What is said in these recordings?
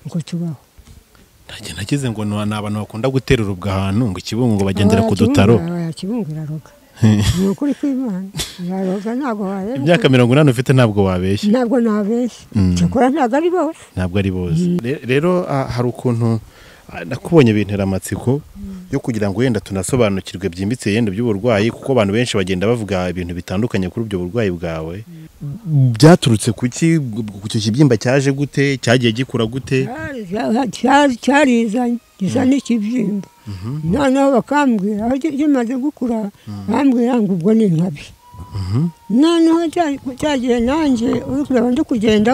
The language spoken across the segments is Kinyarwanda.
ngo kibaho ntago nageze ngo ni abantu bakunda guterurubwa ahantu ngo ikibungo ngo bagendera ku dutaro yakibunga iraroga ni ukuri kw'imana yaroga ntabwo wareba imyaka mirongo inani ufite ntabwo wabeshya ntabwo nabeshya Mm. cyakora ntabwo ari bose ntabwo ari bose Re- rero ah, hari ukuntu ah, nakubonye bintera amatsiko yo kugira ngo wenda tunasobanukirwe byimbitse yenda by'uburwayi kuko abantu benshi bagenda bavuga ibintu bitandukanye kuri ubwo burwayi bwawe byaturutse ku ki ku icyo kibyimba cyaje gute cyagiye gikura gute Cyari- cyarizanye gisa n'ikibyimba noneho bakambwira aho ki- kimaze gukura bambwira ngo ubwo ni inkabi noneho cya- cyagiye nanjye uri kureba ndi kugenda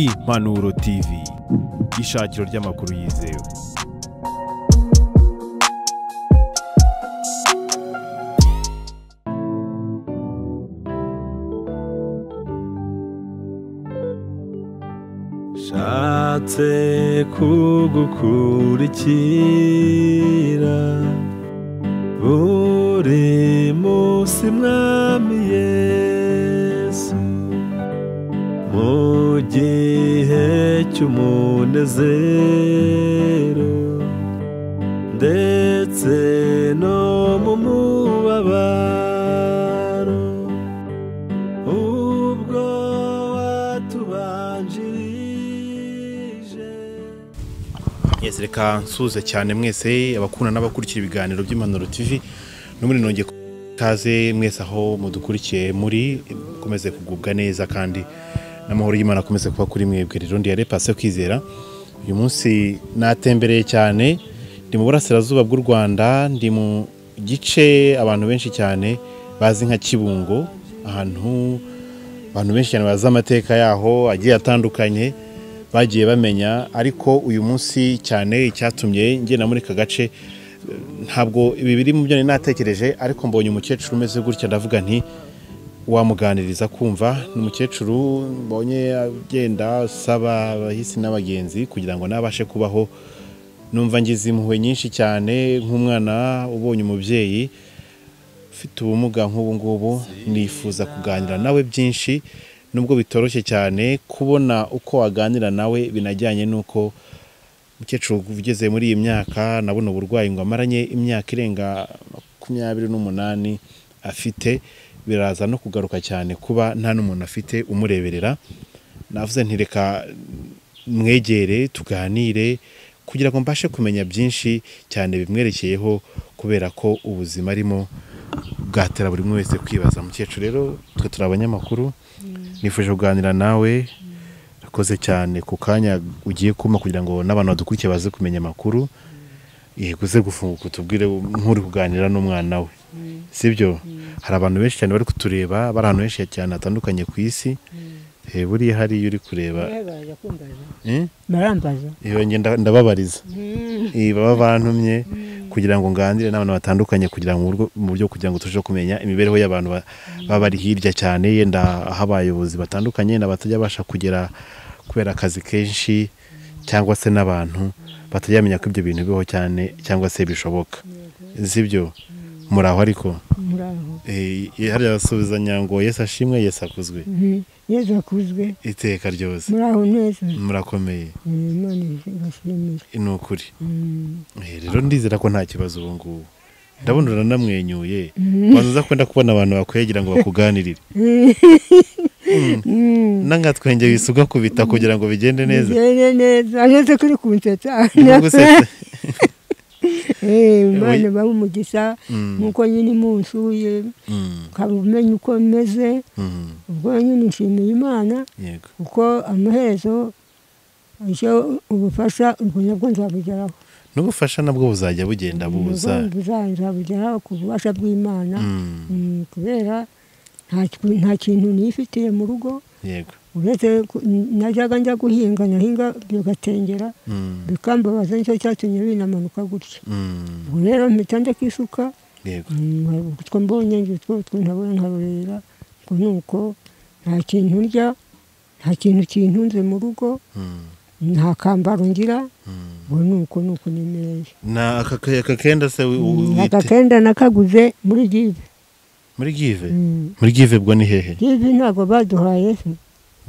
impanuro tv ishakiro ry'amakuru yizewe nshatse kugukurikira buri munsi mwami yesu mu gihe cy'umunezero ndetse no mu mubabaro ubwo watubanjirije Yes, reka nsuhuze cyane mwese abakunda n'abakurikira ibiganiro by'impanuro tv no muri nongeye kaze mwese aho mudukurikiye muri mukomeze kugubwa neza kandi n'amahoro y'imana akomeze kuba kuri mwebwe rero ndi yarepase kwizera uyu munsi natembereye cyane ndi mu burasirazuba bw'u rwanda ndi mu gice abantu benshi cyane bazi nka kibungo ahantu abantu benshi cyane bazi amateka yaho agiye atandukanye bagiye bamenya ariko uyu munsi cyane icyatumye ngenda muri aka gace eh, ntabwo ibi biri mu byo nari natekereje ariko mbonye umukecuru umeze gutya ndavuga nti wamuganiriza kumva ni umukecuru mbonye agenda asaba abahisi n'abagenzi kugira ngo nabashe kubaho numva ngize impuhwe nyinshi cyane nk'umwana ubonye umubyeyi ufite ubumuga nk'ubu ngubu nifuza kuganira nawe byinshi nubwo bitoroshye cyane kubona uko waganira nawe binajyanye n'uko umukecuru ugeze muri iyi myaka nabona uburwayi ngo amaranye imyaka irenga makumyabiri n'umunani afite biraza no kugaruka cyane kuba nta n'umuntu afite umureberera navuze nti reka mwegere tuganire kugira ngo mbashe kumenya byinshi cyane bimwerekeyeho kubera ko ubuzima arimo bwatera buri umwe wese kwibaza mukecuru rero twe turi abanyamakuru nifuje kuganira nawe urakoze cyane ku kanya ugiye kuma kugira ngo n'abantu badukurikiye baze kumenya amakuru yego uze gufunguka utubwire nk'uri kuganira n'umwana we sibyo hari abantu benshi cyane bari kutureba bari ahantu henshi cyane hatandukanye ku isi Eh, buriya hariya uri kureba Eh? barambaza Iyo ngenda ndababariza Eh, baba bantumye kugira ngo nganire n'abantu batandukanye kugira ngo mu buryo- mu buryo kugira ngo turusheho kumenya imibereho y'abantu ba- baba bari hirya cyane yenda aho abayobozi batandukanye yenda batajya babasha kugera kubera akazi kenshi cyangwa se n'abantu batajya bamenya ko ibyo bintu bibaho cyane cyangwa se bishoboka sibyo muri aho ariko muri aho Eh, hariya basubizanya ngo yesu ashimwe yesu akuzwe Mhm. yezu akuzwe iteka ryose muri aho neza Eh, murakomeye imana igashimira ni ukuri Mm. Eh, rero ndizera ko nta kibazo ubu ngubu ndabona uranamwenyuye wanza uza kwenda kubona abantu bakwegera ngo bakuganirire n'angatwenge wisi ugakubita kugira ngo bigende neza Bigende neza neza kuri kunsetsa Gusetsa. Eh, imana Oya. ibahe umugisha Mm. nk'uko nyine umunsuye Mm, ukaba umenya uko meze mm, ubwo nyine nshimiye imana yego kuko amaherezo icyo ubufasha ubwo nabwo nzabugeraho n'ubufasha nabwo buzajya bugenda buza Ubwo buza- nzabugeraho ku bubasha bw'imana Mm, Mm, kubera nta ki- nta kintu nifitiye mu rugo yego uretse ku- najyaga njya guhinga nahinga bigatengera Mm, bikambabaza nicyo cyatumye binamanuka gutya mm, ubu rero mpita ndeka isuka yego mm, hari utwo mbonye ngitwo utwo ntabona nkarurira ngo ni uko nta kintu ndya nta kintu kintunze mu rugo Mm, nta kambaro ngira mm. ngo ni uko ni uko nemereye na aka aka kenda se wi- wi- aka wite kenda nakaguze muri jibe muri give muri give bwo ni hehe jibi ntabwo baduhaye se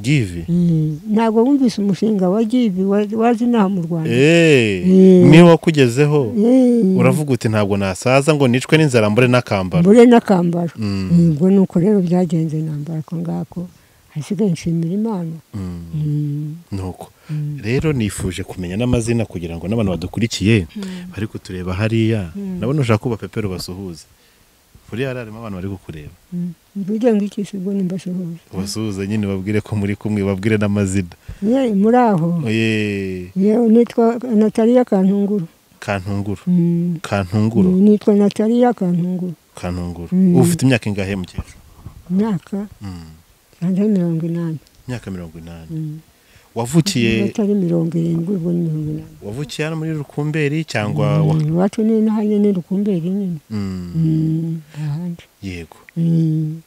give Mm, ntabwo wumvise umushinga wa jibi wa- waje inaha mu rwanda Eh, Mm. niwe wakugezeho Mm, uravuga uti ntabwo nasaza ngo nicwe n'inzara mbure n'akambaro mbure n'akambaro Mm. ubwo ni uko rero byagenze nambara ako ngako hasigaye nshimira imana Mm, Mm, nuko mm. rero nifuje kumenya n'amazina kugira ngo n'abantu badukurikiye bari kutureba hariya nabona ushaka kuba pepero basuhuze kuriya hariya harimo abantu bari kukureba Mm. mvuge ngo iki se ubwo nimbasuhuza ubasuhuze nyine babwire ko muri kumwe babwire n'amazina Ye, muri aho Oye, yewe nitwa nataliya kantunguru kantunguru Mm. kantunguru Mm, nitwa nataliya kantunguru kantunguru Mm. uba ufite imyaka ingahe mukecuru imyaka Mm, hanze mirongo inani imyaka mirongo inani Mm. wavukiye atari mirongo irindwi ubwo ni mirongo inani wavukiye hano muri rukumberi cyangwa wa- Mm, iwacu ni inaha nyine rukumberi nyine Mm, Mm, ahandi yego Mm.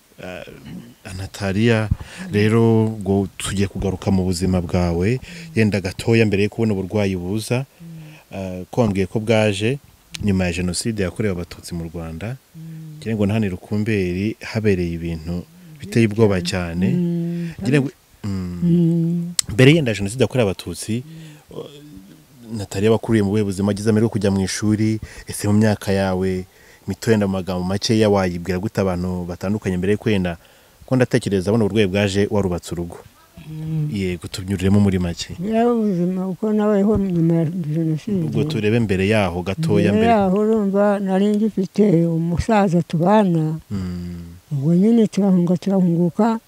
anatariya rero ubwo tugiye kugaruka mu buzima bwawe yenda gatoya mbere yo kubona uburwayi buza Ah, ko wambwiye ko bwaje nyuma ya jenoside yakorewe abatutsi mu rwanda ngira ngo na hano i rukumberi habereye ibintu biteye ubwoba cyane Mm. ngira ngo Mm, Mm. mbere yenda jenoside yakorewe abatutsi natariya wakuriye mu buhe buzima agize amahirwe yo kujya mu ishuri ese mu myaka yawe mito yenda mu magambo makeya wayibwira gute abantu batandukanye mbere yo kwenda ko ndatekereza buno burwayi bwaje warubatse urugo yego tubyuriremo muri make Yaba ubuzima uko nabayeho nyuma ya jenoside ubwo turebe mbere yaho Mbere gatoya mbere yaho urumva nari ngifite umusaza tubana Mm. ubwo nyine turahunga turahunguka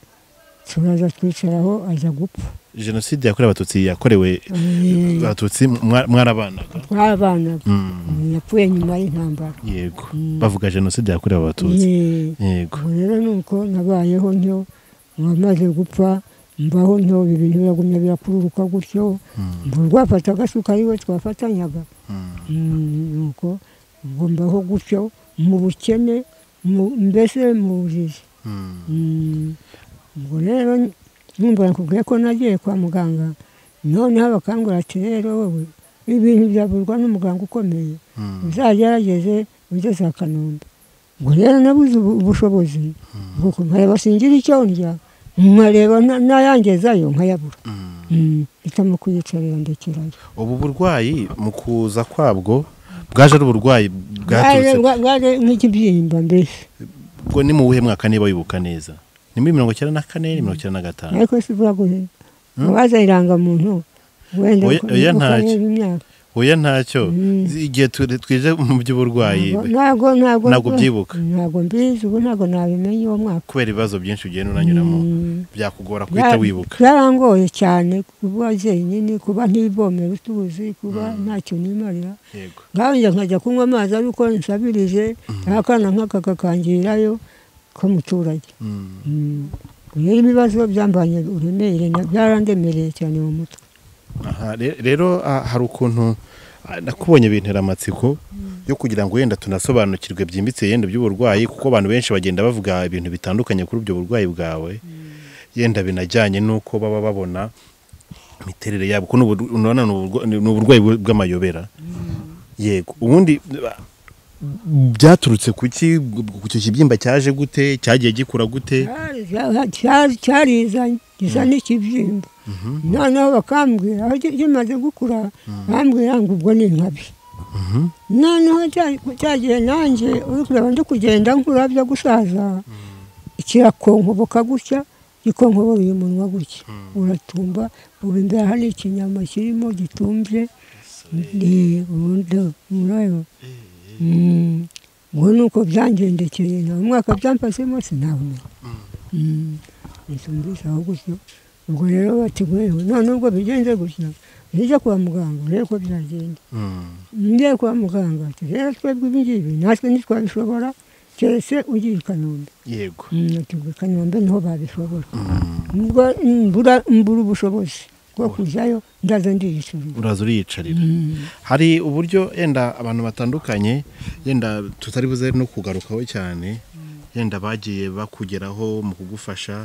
turaza twicaraho aza gupfa jenoside yakorewe abatutsi yakorewe Mm. abatutsi mwa- mwarabanaga twabanaga Mm. yapfuye nyuma y'intambara yego bavuga jenoside yakorewe abatutsi Yeah. yego ubwo rero ni uko nabayeho ntyo wamaze gupfa mbaho ntyo ibintu biragumya birakururuka gutyo ngo rwafata agasuka ariwe twafatanyaga Mm. Mm, nuko ubwo mbaho gutyo mu bukene mu- mbese mu bujiji Mm. Mm, ubwo rero numva nakubwiye ko nagiye kwa muganga noneho bakangura ati rero wowe ibintu byavurwa n'umuganga ukomeye Mm. uzagerageze ugeze akanombe ubwo rero nabuze ubu- ubushobozi bw'uko nkareba singira icyo ndya nkareba na- nayangezayo nkayabura Mm. Mm, hitamo kuyicarira ndekerayo ubu burwayi mu kuza kwabwo bwaje ari uburwayi Bwaje- bwaturutse bwa- bwaje nk'ikibyimba mbese bwo ni mu buhe mwaka niba wibuka neza ni muri mirongo icyenda na kane ni mirongo icyenda na gatanu ariko si vuba guhera ubaza irangamuntu wenda Oya- oya ntacyo. ukareba imyaka oya ntacyo Mm. zi- igihe tu- twije mu by'uburwayi Ntabwo- ntabwo ntabwo Ntabwo ubyibuka. ntabwo mbizi ubu ntabwo nabimenye uwo mwaka kubera ibibazo byinshi ugenda unanyuramo Mm. byakugora guhita wibuka byarangoye cyane kuba jyenyine kuba ntibomera utuzi kuba ntacyo nimarira yego nkanjye nkajya kunywa amazi ari uko nsabirije akana nk'aka kakangirayo k'umuturage Mm. Mm. rero ibibazo byambanye uremere na- byarandemereye cyane mu mutwe Aha, re- rero ah, hari ukuntu ah, nakubonye bintera amatsiko yo kugira ngo wenda tunasobanukirwe byimbitse yenda by'uburwayi kuko abantu benshi bagenda bavuga ibintu bitandukanye kuri ubwo burwayi bwawe yenda binajyanye n'uko baba babona imiterere yabo kuko n'ubu- urabona ni uburwa- ni uburwayi bw- bw'amayobera yego ubundi ah, byaturutse ku ki ku icyo kibyimba cyaje gute cyagiye gikura gute cyariza gisa n'ikibyimba noneho bakambwira aho ki- kimaze gukura bambwira ngo ubwo ni inkabi noneho cya- cya gihe nanjye uri kureba ndi kugenda nkurabya gusaza kirakonkoboka gutya gikonkobora uyu munwa gutya uratumba ubu imbere hari ikinyama kirimo gitumbye ni ubundi mureba Mm. ubwo ni uko byangendekeye nta umwaka byamfashemo sinabumenya nisumvise aho gutyo ubwo rero batiguyeho none ubwo bigenze gutya nijya kwa muganga urebe ko byagenda Mm. ngiye kwa muganga ati rero twebwe ibi ngibi natwe ntitwabishobora keretse ugiye i kanombe yego Mm, ati ngo i kanombe niho babishobora ubwo mbura mbura ubushobozi bwo kujyayo ndaza ndiyicurura uraza uriyicarira hari uburyo yenda abantu batandukanye yenda tutari buze no kugarukaho cyane yenda bagiye bakugeraho mu kugufasha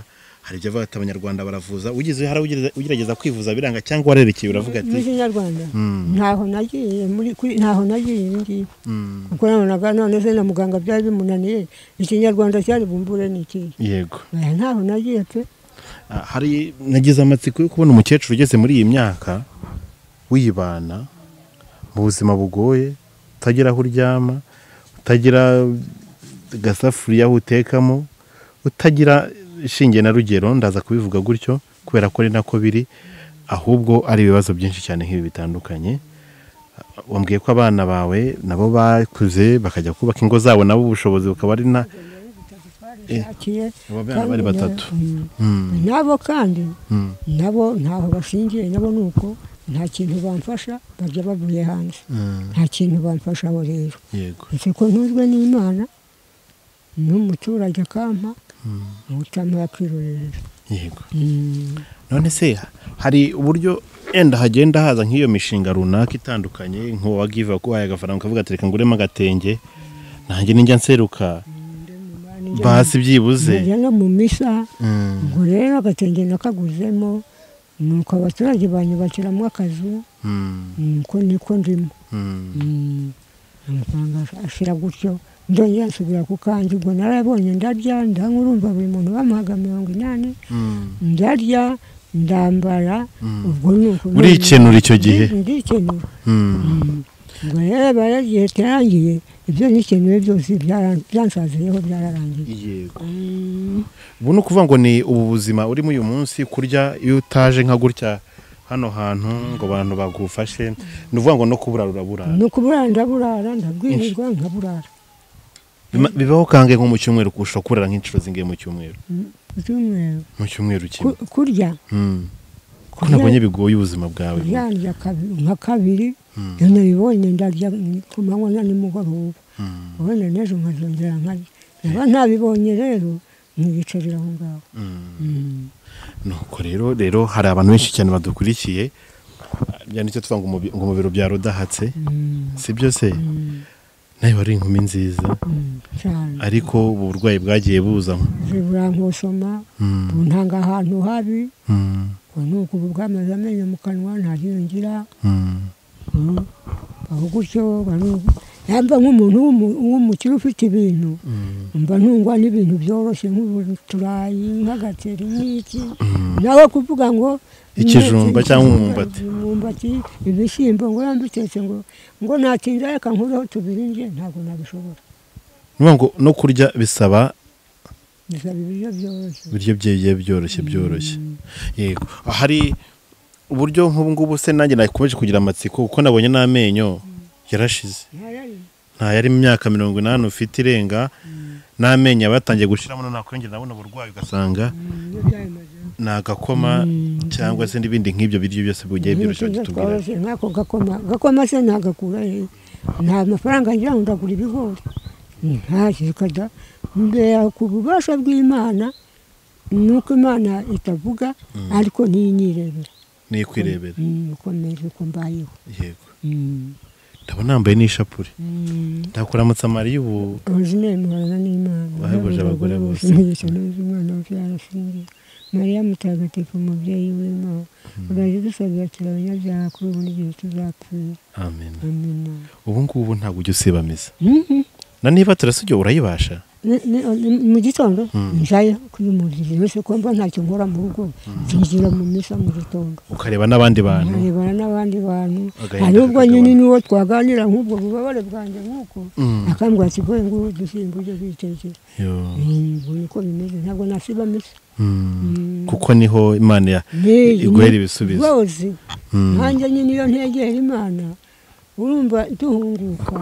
hari ibyo bavuga ati abanyarwanda baravuza ugize hari ugereza- ugerageza kwivuza biranga cyangwa warerekeye uravuga muri ati kinyarwanda Mm. ntaho nagiye muri kuri ntaho nagiye iyi ngiyi "Mm, kuko nabonaga none se na muganga byari bimunaniye ikinyarwanda cyari bumbure ni iki yego Oya, ntaho nagiye pe Ah, hari nagize amatsiko yo kubona umukecuru ugeze muri iyi myaka wibana mu buzima bugoye utagira aho uryama utagira agasafuriya utekamo utagira ishinge na rugero ndaza kubivuga gutyo kubera ko ari nako biri ahubwo ari ibibazo byinshi cyane nk'ibi bitandukanye wambwiye ko abana bawe nabo bakuze bakajya kubaka ingo zabo nabo ubushobozi bukaba ari na Yakiye, abo bana kandi bari na- batatu. Mm. Mm, nabo kandi mm, nabo ntaho bashingiye nabo ni uko nta kintu bamfasha bajya bavuye hanze mm, nta kintu bamfasha aho rero yego ese ko ntuzwe n'imana n'umuturage akampa ubutama yakirorera yego Mm. none se hari uburyo enda hagenda haza nk'iyo mishinga runaka itandukanye nk'uwa give akuhaye agafaranga ukavuga ati reka nguremo agatenge nanjye ninjya nseruka basi byibuze njya no mu misa Mm, ubwo rero agatenge nakaguzemo nuko abaturage banyubakiramo akazu mm, nuko niko ndimo mm, Mm. amafaranga ashira gutyo ndongera nsubira ku kanjye ubwo narabonye ndarya ndanywa urumva buri muntu bamuhaga mirongo inani mm. ndarya ndambara ubwo ni uko urikenura icyo gihe ndikenura Mm, ubwo rero bara igihe cyarangiye ibyo nikenuye byose byara- byansaziyeho byararangiye yego Mm. ubu ni ukuvuga ngo ni ubu buzima urimo uyu munsi kurya iyo utaje nka gutya hano hantu ngo abantu bagufashe ni ukuvuga ngo no kuburara uraburara ni ukubura ndaburara ndabwirirwa nkaburara Bima- bibaho kangahe nko mu cyumweru kurusha kurara nk'inshuro zingahe mu cyumweru ibyumweru mu cyumweru kimwe Ku- kurya Mm. ko kurya- nabonye bigoye ubuzima bwawe ndya kabi- nka kabiri iyo nabibonye ndarya ku manywa na nimugoroba Mm, ubundi n'ejo nkazongera nkarya niba ntabibonye rero nkiyicarira aho ngaho mm. Mm. nuko rero rero hari abantu benshi cyane badukurikiye Ah, byanditse tuvuga ngo umubi- ngo umubiri bya rudahatse Mm. si byose Mm. nawe wari inkumi nziza Mm. cyane ariko ubu burwayi bwagiye buza ziburankosoma Mm, buntanga ahantu habi mm, ngo ni uko ubu bwamaze amenyo mu kanwa ntahiyongera mm, Mm. aho gutyo mba nu- yamba nk'umuntu w'umu- w'umukire ufite ibintu mm, mba ntungwa n'ibintu byoroshye nk'ubuturayi nk'agateri n'iki nawe kuvuga ngo Ikijumba cyangwa umwumbati. umwumbati ibishyimbo ngo yambitetse ngo ngo natinda reka nkureho tubiri nge ntabwo nabishobora ni ukuvuga ngo no kurya bisaba bisaba ibiryo byoroshye ibiryo byeye byoroshye byoroshye yego hari uburyo nk'ubu ngubu se nanjye nakomeje kugira amatsiko kuko nabonye n'amenyo yarashize ntayari mu myaka mirongo inani ufite irenga n'amenyo aba yatangiye gushiramo nakongera ndabona uburwayi ugasanga ni agakoma cyangwa se n'ibindi nk'ibyo biryo byose bugiye byoroshye bakitubwira tworoshye nk'ako gakoma gakoma se ntagakura he nta mafaranga ngira ngo ndagura ibigori ntakikada mbera ku bubasha bw'imana ni uko imana itavuga ariko niyo inyirebera ni kwirebera Mm, ukomeze uko mbayeho yego ndabona yambaye n'ishapure ndakuramutsa mariya ubu ubuzima muhorana n'imana Bahebuje abagore bose. umugisha n'uzi umwana wose yarashingiye mariya mutagatifu umubyeyi w'imana uraje dusabira cyane abanyabyaha kuri ubu n'igihe tuzapfira amen amina ubu ngubu ntabwo ujya usibamiza Mhm. na niba turasujya urayibasha Ni- ni- ni- mu gitondo njayo kuyumuririza wese ko mba ntacyo nkora mu rugo nzinjira mu misa mu gitondo ukareba n'abandi bantu nkarebana n'abandi bantu Agahinda hari ubwo kakagabana. nyine n'uwo twaganira nk'ubwo bubabare bwanjye nk'uko Mm. akambwira ati ngoye ngubu dusimbuje bitegera Yo. ubu niko bimeze ntabwo nasiba misa Mm. kuko niho imana ya iguhera ibisubizo. rwose Mm. nanjye nyine iyo ntegera imana urumva duhunguka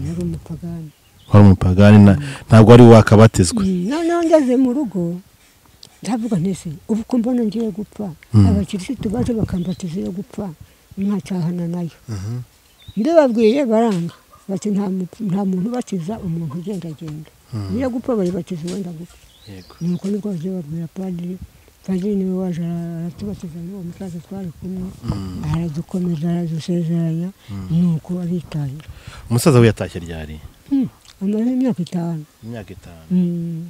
nari umupagani wari umupagani na- ntabwo wari wakabatizwa Mm, noneho ngeze mu rugo ndavuga ntese ubu ko mbona ngiye gupfa abakirisitu baje bakambatiza iyo gupfa mwacahana nayo ndibabwiye baranga bati nta mu- nta muntu ubatiza umuntu ugendagenda iyo gupfa bayibatiza uwenda gupfa nuko niko bagiye babwira padiri padiri niwe waje ara- aratubatiza n'uwo musaza twari kumwe aradukomeza aradusezeranya nuko aritahira umusaza we yatashye ryari amaze imyaka itanu imyaka itanu Mm.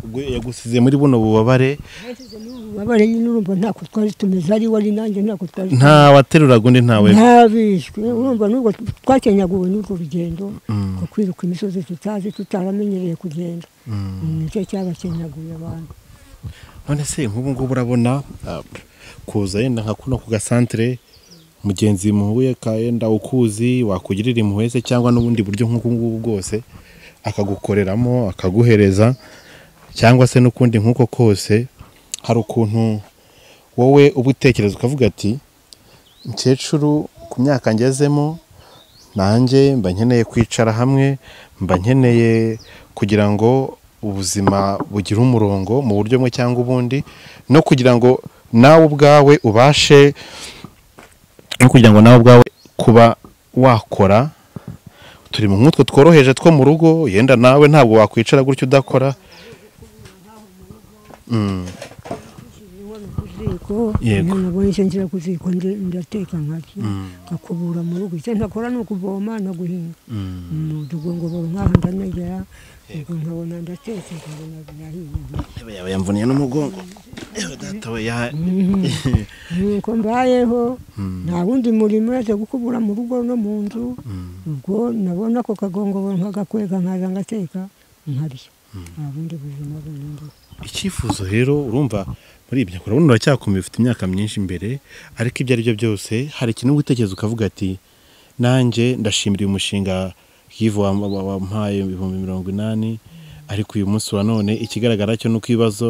ubwo yagusize muri buno bubabare Nashyize muri ubu bubabare nyine urumva ntako twari tumeze ari wari nanjye ntako twari tumeze. nta wateruraga undi ntawe ntabishwe urumva n'ubwo twakenyaguwe n'urwo rugendo Mm. two kwiruka imisozi tutazi tutaramenyereye kugenda Mm, nicyo cyabakenyaguye abantu none se nk'ubu ngubu urabona ah, kuza yenda nka kuno ku gasantere mugenzi muhuye ka yenda ukuzi wakugirira impuhwe se cyangwa n'ubundi buryo nk'ubu ngubu bwose akagukoreramo akaguhereza cyangwa se n'ukundi nk'uko kose hari ukuntu wowe uba utekereza ukavuga ati mukecuru ku myaka ngezemo nanjye mba nkeneye kwicara hamwe mba nkeneye kugira ngo ubuzima bugire umurongo mu buryo bumwe cyangwa ubundi no kugira ngo nawe ubwawe ubashe no kugira ngo nawe ubwawe kuba wakora turi mu nk'utwo tworoheje two mu rugo yenda nawe ntabwo wakwicara gutya udakora kuziko Yego. nabonye icyo ngira kuziko ndateka nkaki nkakubura mu rugo icyo ntakora ni ukuvoma no guhinga umudugo ngo bo nk'aho ndanegera ubwo nkabona ndatetse nkabona birahiye yaba yamvuniye n'umugongo yewe data we ya- nuko mbayeho nta wundi murimo uretse gukubura mu rugo no mu nzu ubwo nabona ako kagongoboro nkagakwega nkaza ngateka nkarya nta bundi buzima bundi icyifuzo rero urumva muri ibyo urabona uracyakomeye ufite imyaka myinshi imbere ariko ibyo ari byo byose hari ikintu uba utekereza ukavuga ati nanjye ndashimira uyu mushinga yivu wam- wa- wampaye ibihumbi mirongo inani ariko uyu munsi wa none ikigaragara cyo ni uko ibibazo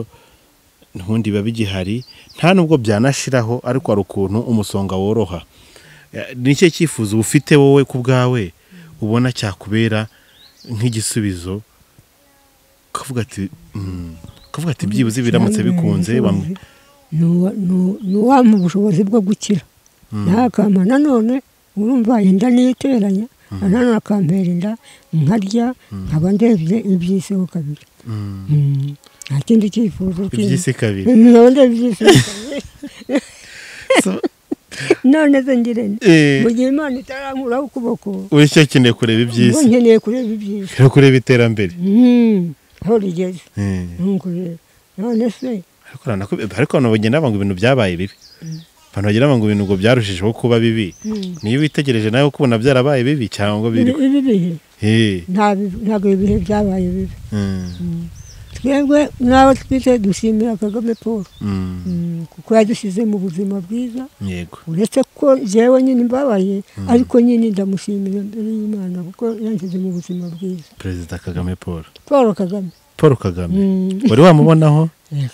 ntundi biba bigihari nta nubwo byanashiraho ariko hari ukuntu umusonga woroha Eh, ni ikihe cyifuzo uba ufite wowe ku bwawe ubona cyakubera nk'igisubizo ukavuga ati "Mm." ukavuga ati byibuze biramutse bikunze bamwe ni uwampa ubushobozi bwo gukira ntakampa nanone urumva inda niteranya nanone akampera inda nkarya nkaba ndebye ibyisiho kabiri Mm. nta kindi cyifuzo kindi iby'isi kabiri nkaba ndebye ibyisiho kabiri So- none se ngirente Eh, mu gihe imana itarankuraho ukuboko uri cyo ukeneye kureba ubwo iby'isi nkeneye kureba ibyiza no kureba iterambere Mm, aho rigeze Eh, nuko rero none se ariko urabona ko- ariko abantu bagenda bavuga ngo ibintu byabaye bibi abantu bagenda bavuga ngo ibintu ngo byarushijeho kuba bibi niyo witegereje nawe uko ubona byarabaye bibi cyangwa biri ibi- ibi bihe Eh, nta- ntabwo ibihe byabaye bibi mm, twebwe n'abo twite dushimira kagame paul mm, Mm, kuko yadushyize mu buzima bwiza yego uretse ko jyewe nyine mbabaye ariko nyine ndamushimira imbere y'imana kuko yanshyize mu buzima bwiza perezida kagame paul paul kagame paul kagame Mm. wari wamubonaho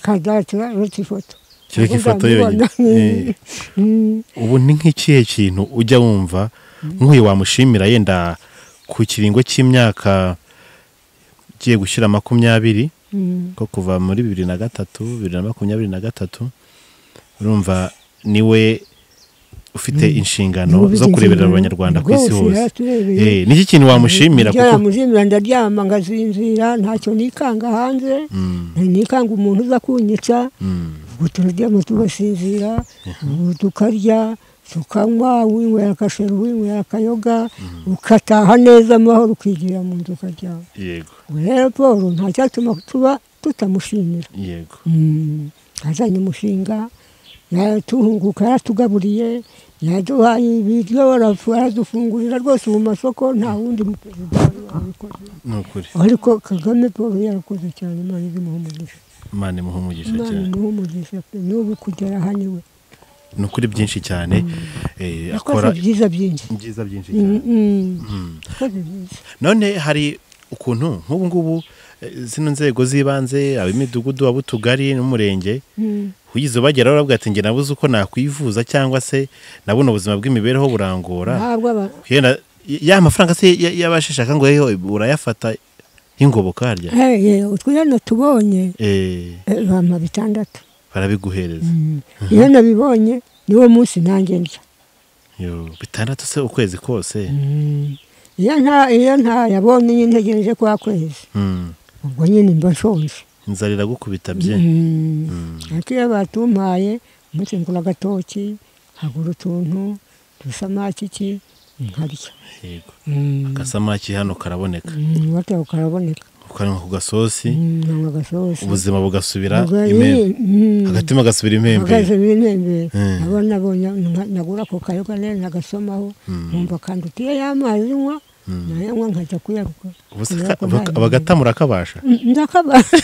kazatura uretse ifoto Kereka ifoto yonyine. Eh. Mm. ubu ni nk'ikihe kintu ujya wumva nk'uyu wamushimira yenda ku kiringo cy'imyaka ugiye gushyira makumyabiri Mm. ko kuva muri bibiri na gatatu bibiri na makumyabiri na gatatu urumva niwe ufite inshingano zo kureberera abanyarwanda ku isi hose Eh, hose ni iki kintu wamushimira kuko yamushimira ndaryama ngasinzira ntacyo nikanga hanze Mm, nikanga umuntu uza kunyica mm, ubwo turaryama tugasinzira ubu tukarya tukanywa uwinywera akashera uwinywera akayoga ukataha neza amahoro ukigira mu nzu ukaryama yego Ubwo rero paul ntacyatuma tuba tutamushimira yego Mm, azanye umushinga yaratuhunguka yaratugaburiye yaduhaye ibiryo arafu- aradufungurira rwose mu masoko nta wundi muperezida wari wabikoze ni ukuri ariko kagame paul yarakoze cyane imana izimuha umugisha imana imuha umugisha imana cyane imuha umugisha pe n'ubu kugera aha niwe ni ukuri byinshi cyane eh, yakoze akora byiza byinshi byiza byinshi Mm, cyane mm. Mm. yakoze byiza none hari ukuntu nk'ubu ngubu eh, zino nzego z'ibanze ab'imidugudu ab'utugari n'umurenge Mm. ugize ubageraho uravuga ati njye nabuze uko nakwivuza cyangwa se nabona ubuzima bw'imibereho burangora ntabwo aba- yenda ya mafaranga se ya- y'abasheshaka ngo yeho urayafata y'ingoboka harya Eh, eh, utwihano tubonye Eh, eh, bampa bitandatu barabiguhereza Mm. iyo nabibonye niwo munsi nanjye ndya Yo, bitandatu se ukwezi kose iyo nta iyo nta yabonye nyine ntegereje kwa kwezi Mm. ubwo nyine mba nshonje inzara iragukubita bye Mm. ariko iyo batumpaye umunsi ngura agatoki hagura utuntu dusamaki iki nkarya yego Mm, agasamaki hano karaboneka mm, gatako karaboneka ukanywa ku gasosi Mm, nanywa agasosi ubuzima bugasubira Ubwo- imembe Mm, agatima gasubira agasosi impembe bintembera Mm. abo nabonye nka- nagura ako kayoga neza nagasomaho nkumva kandi utiye ya mazi nywa nayanywa nkajya kuyaruka Ubusa Kubera ko aka- baka- nta- abagatamura kabasha Mm, ndakabasha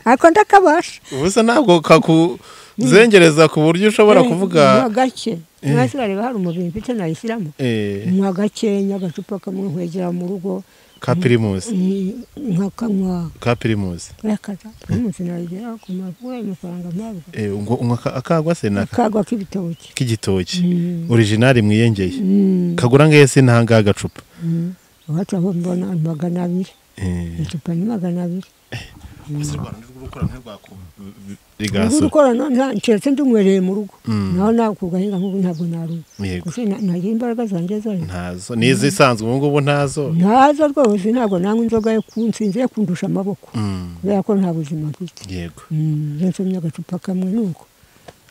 ako ndakabasha ubusa ntabwo kakuzengereza ku buryo ushobora Eh, kuvuga nywa gake mwasi bareba hari umubiri mfite nayisiramo eh, nywa gakenya agacupa kamwe nkwegera mu rugo ka pirimusi mm, nkakanywa ka pirimusi kuyakaza primus nayigera ku makuba amafaranga mpabwa Eh, ngo- ngo aka- akagwa se naka akagwa k'ibitoki k'igitoki Mm, orijinali mwiyengeye mm, kagura ngese ntangaha agacupa mm. wacu aho mbona ni magana abiri Eh, icupa ni magana abiri rigaso gukora keretse ndumwereye mu rugo Mm. naho nawe kugahinga nk'ubu ntabwo naruka yego gusa na- nagira imbaraga zanjye zayo ntazo n'izisanzwe ubu ngubu ntazo ntazo rwose ntabwo nanywa inzoga yo kunsinze yo kundusha amaboko Mm, kubera ko nta buzima mfite yego Mm, iyo nsomye agacupa kamwe ni uko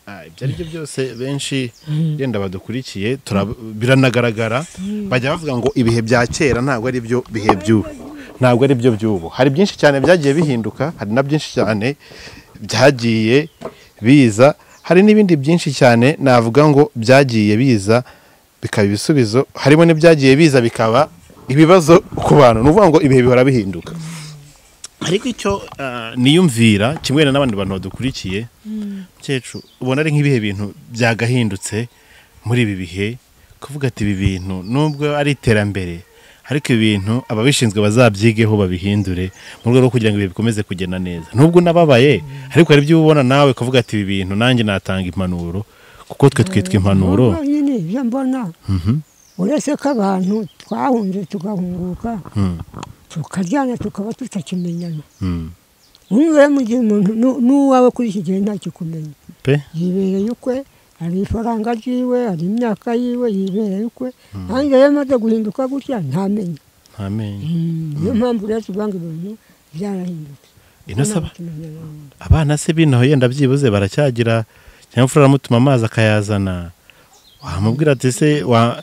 Ah, ibyo ari byo byose benshi yenda badukurikiye turab- biranagaragara bajya bavuga ngo ibihe bya kera ntabwo ari byo bihe by'ubu ntabwo ari byo by'ubu hari byinshi cyane byagiye bihinduka hari na byinshi cyane byagiye biza hari n'ibindi byinshi cyane navuga ngo byagiye biza bikaba ibisubizo harimo n'ibyagiye biza bikaba ibibazo ku bantu ni ukuvuga ngo ibihe bihora bihinduka ariko icyo ah, niyumvira kimwe na n'abandi bantu badukurikiye mukecuru ubona ari nk'ibihe bintu byagahindutse muri ibi bihe kuvuga ati ibi bintu nubwo ari iterambere ariko ibi bintu ababishinzwe bazabyigeho babihindure mu rwego rwo kugira ngo ibihe bikomeze kugenda neza nubwo unababaye ariko hari ibyo ubona nawe kuvuga ati ibi bintu nanjye natanga impanuro kuko twe twitwa impanuro Ahubwo nyine ibyo mbona uretse ko abantu twahunze tugahunguka tukaryana tukaba tutakimenyana Mm. umwe mu gihe umuntu nu- n'uwawe kuri iki gihe ntakikumenya pe yibereye ukwe hari ifaranga ryiwe hari imyaka yiwe yibereye ukwe nanjye rero maze guhinduka gutya ntamenye ntamenye Mm, niyo mpamvu rero tuvanga ibintu byarahindutse ino saba Tukimenyana n'undi. abana se bino yenda byibuze baracyagira cyangwa imfura aramutuma amazi akayazana wamubwira ati se wa-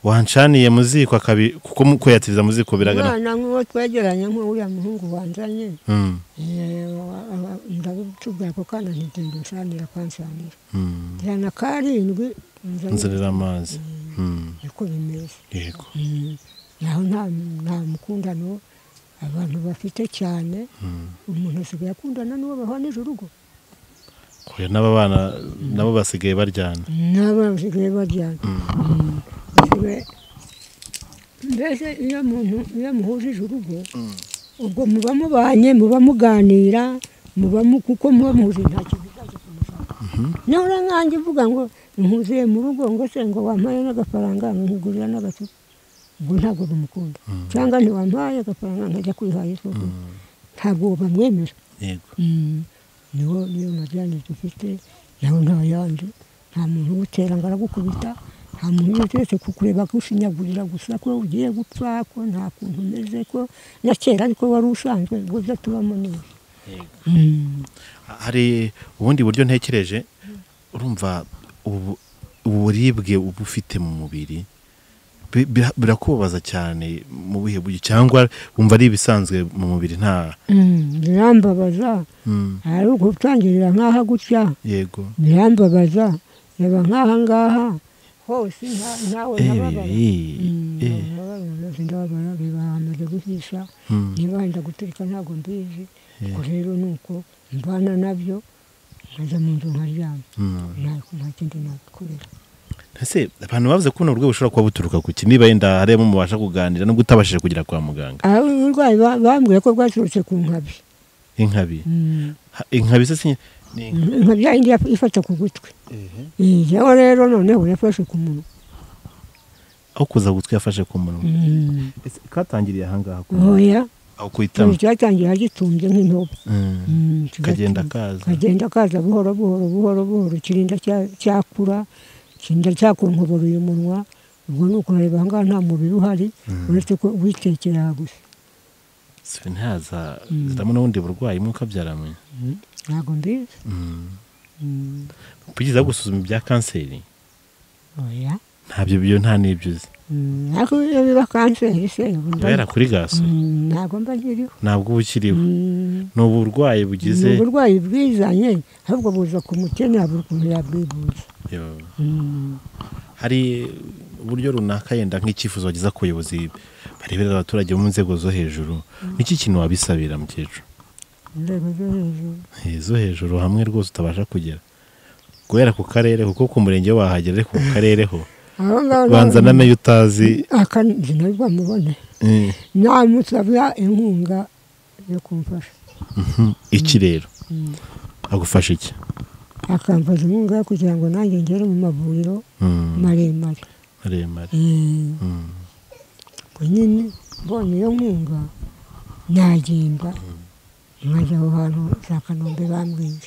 wancaniye mu ziko akabi kuko mu- kuyatiriza mu ziko biragaragara umwana nk'uwo twegeranye nk'uriya muhungu wanzanye Mm, Eh, wa- wa- ndabitubwira ako kana ntigenda unsanira kansanira mm. ijana karindwi nzanira amazi Mm, niko bimeze yego Mm. naho nta nta mukundano abantu bafite cyane umuntu asigaye akundana n'uwo bahwana urugo oya n'aba bana nabo basigaye baryana nabo basigaye baryana Mm. Basigaye- mbese iyo muntu iyo muhujije urugo ubwo muba mubanye muba muganira muba mu kuko muba muhuje nta kintu cyaje kumushaka naho uriya nkanjye uvuga ngo nkuzuye mu rugo ngo se ngo wampaye n'agafaranga nkugurira n'agacupa ubwo ntabwo bamukunda cyangwa ntiwampaye agafaranga nkajya kwihaye isoko ntabwo bamwemera yego Mm. niwo niyo majyane dufite nawe ntayandi nta muntu ugutera ngo aragukubita nta muntu uretse kukureba gushinyagurira gusa ko ugiye gupfa ko nta kuntu umeze ko na kera ariko wari usanzwe ubwo byo tubamo neza Mm. hari ubundi buryo ntekereje urumva ubu- uburibwe uba ufite mu mubiri bi- bira- birakubabaza cyane mu bihe buryo cyangwa wumva ari ibisanzwe mu mubiri nta Mm, birambabaza Mm. ari ugutangirira nk'aha gutya yego birambabaza reba nk'aha ngaha hose nta- ntawe nababara Eh, eh, eh. ndababara reba hamaze guhisha Mm. niba wenda guturika ntabwo mbizi ubwo rero ni uko mbana nabyo nkajya mu nzu nkaryama Mm. ntabwo nta kindi nakorera ese abantu bavuze ko buno burwayi bushobora kuba buturuka ku ki niba yenda hari abo mubasha kuganira nubwo utabashije kugera kwa muganga aho uburwayi ba- bambwiye ko bwaturutse ku nkabi inkabi Mm. Ha- inkabi se si- ni inka- nka bya yindi yaf- ifata ku gutwi Eh, jewe rero noneho yafashe ku munwa aho kuza gutwi yafashe ku munwa Mm. Ese katangiriye ahangaha ku oya aho ikintu kuhitamo cyatangiye agitumbye nk'intobo Mm. Mm, kagenda kigatuma- kaza kagenda kaza buhoro buhoro buhoro buhoro kirinda cya- cyakura kirinda cyakonkobora uyu munwa ubwo ni ukureba aha ngaha nta mubiri uhari uretse ko witekera gusa Se ntihaza ziramo n'ubundi burwayi mwuka byaramenye ntabwo mbizi kugeza gusuzuma ibya kanseri oya ntabyo byo nta n'ibyo uzi Mm, ariko iyo biba kanseri se iba yarakurigaswe Mm, ntabwo mba nkiriho ntabwo uba ukiriho Mm, ni uburwayi ni bugize uburwayi bwizanye ahubwo buza ku mukene buri ukuntu yabwivuza Yo. Mm, hari uburyo runaka yenda nk'icyifuzo bageza ku bayobozi bareberera abaturage bo mu nzego zo hejuru niki kintu wabisabira mukecuru inzego zo hejuru Eh, zo hejuru hamwe rwose utabasha kugera guhera ku karere kuko ku murenge ho wahagera ariko ku karere ho aho ngaho banza na nayo utazi akanzi nabwo mubone eh, namusabira inkunga yo kumfasha mhm, iki rero agufasha iki akamfasha inkunga yo kugira ngo nanjye ngere mu mavuriro Mm, maremare maremare Eh, Mm, ubwo nyine mbonye iyo nkunga nagenda nkajya aho hantu za kanombe bambwiye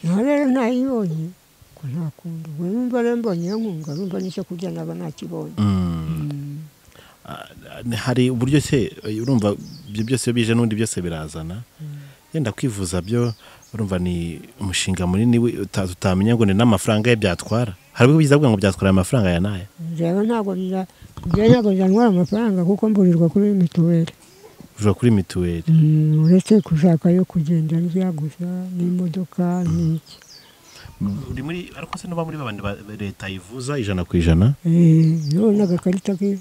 naho rero ntayibonye ko ntakunda ubwo numva rero mbonye iyo nkunga numva n'icyo kurya naba nakibonye mm. Ah, hari uburyo se eh, urumva ibyo byose iyo bije n'ubundi byose birazana yenda kwivuza byo urumva ni umushinga munini we- uta- utamenya ngo ni n'amafaranga ye byatwara hari ubwo bwiza bwa ngo byatwara aya mafaranga aya n'aya rero ntabwo biza ibyo ntabwo byantwara amafaranga kuko mburirwa kuri mituweli uvuga kuri mituweli Mm, uretse gushaka yo kugenda ndya gusa n'imodoka n'iki uri muri ariko se nuba muri babandi ba ba- leta yivuza ijana ku ijana Eh, yewe n'agakarita ke-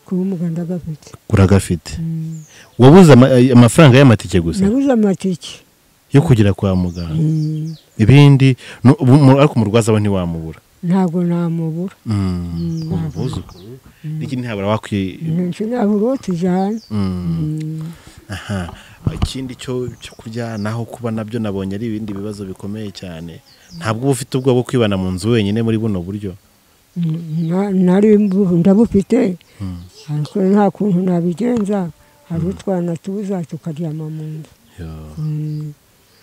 k'ubumuga ndagafite uragafite Mm, wabuze ama- ay- amafaranga y'amatike gusa nabuze amatike yo kugera kwa muganga Mm, ibindi nu- ubu- mu- ariko umurwaza we ntiwamubura ntabwo namubura Mm, ntabwo. umuzukuru n'iki ntihabura wakwi sinabura uwo tujyana Mm. Mm, aha ikindi cyo cyo kurya naho kuba nabyo nabonye ari ibindi bibazo bikomeye cyane ntabwo uba ufite ubwoba bwo kwibana mu nzu wenyine muri buno buryo mm, na- nari mbu- ndabufite ariko nta kuntu nabigenza hari utwana tuza tukaryama mu nzu Yo. Mm,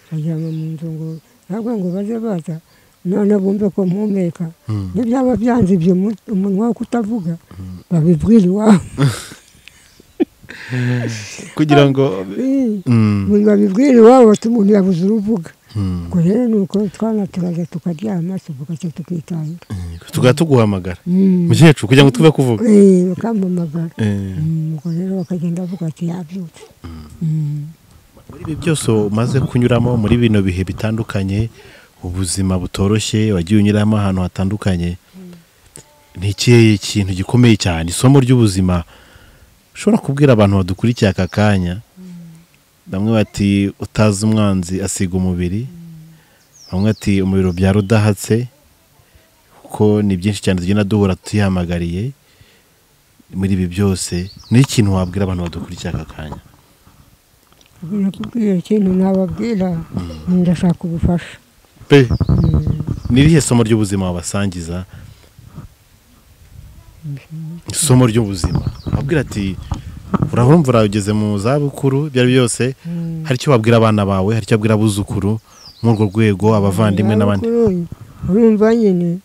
tukaryama mu nzu ngo ntabwo ngo baze baza none bumve ko mpumeka n'ibyaba byanze ibyo mu- umunwa wo kutavuga babibwira iwabo kugira ngo Eh, Mm, babibwira iwabo bati umuntu yabuze uruvuga mm. ubwo rero ni uko twana turaza tukaryama tuvuga cyo tukitahira tugahita tuguhamagara Mm. mukecuru kugira ngo tuve kuvuga Eh, bakampamagara Eh, Mm, ubwo rero bakagenda bavuga ati yabyutse Mm. muri ibi byose umaze kunyuramo muri bino bihe bitandukanye ubuzima butoroshye wagiye unyuramo ahantu hatandukanye ni ikihe kintu gikomeye cyane isomo ry'ubuzima ushobora kubwira abantu badukurikiye aka kanya bamwe bati utazi umwanzi asiga umubiri bamwe bati umuriro byari udahatse kuko ni byinshi cyane tugenda duhura tuyihamagariye muri ibi byose ni ikintu wabwira abantu badukurikiye aka kanya nakubwiye ikintu nababwira ndashaka ubufasha pe ni irihe somo ry'ubuzima wabasangiza isomo ry'ubuzima wabwira ati urabona urageze mu zabukuru ibyo ari byo byose hari icyo wabwira abana bawe hari icyo wabwira abuzukuru muri urwo rwego abavandimwe n'abandi Kuri uyu, urumva nyine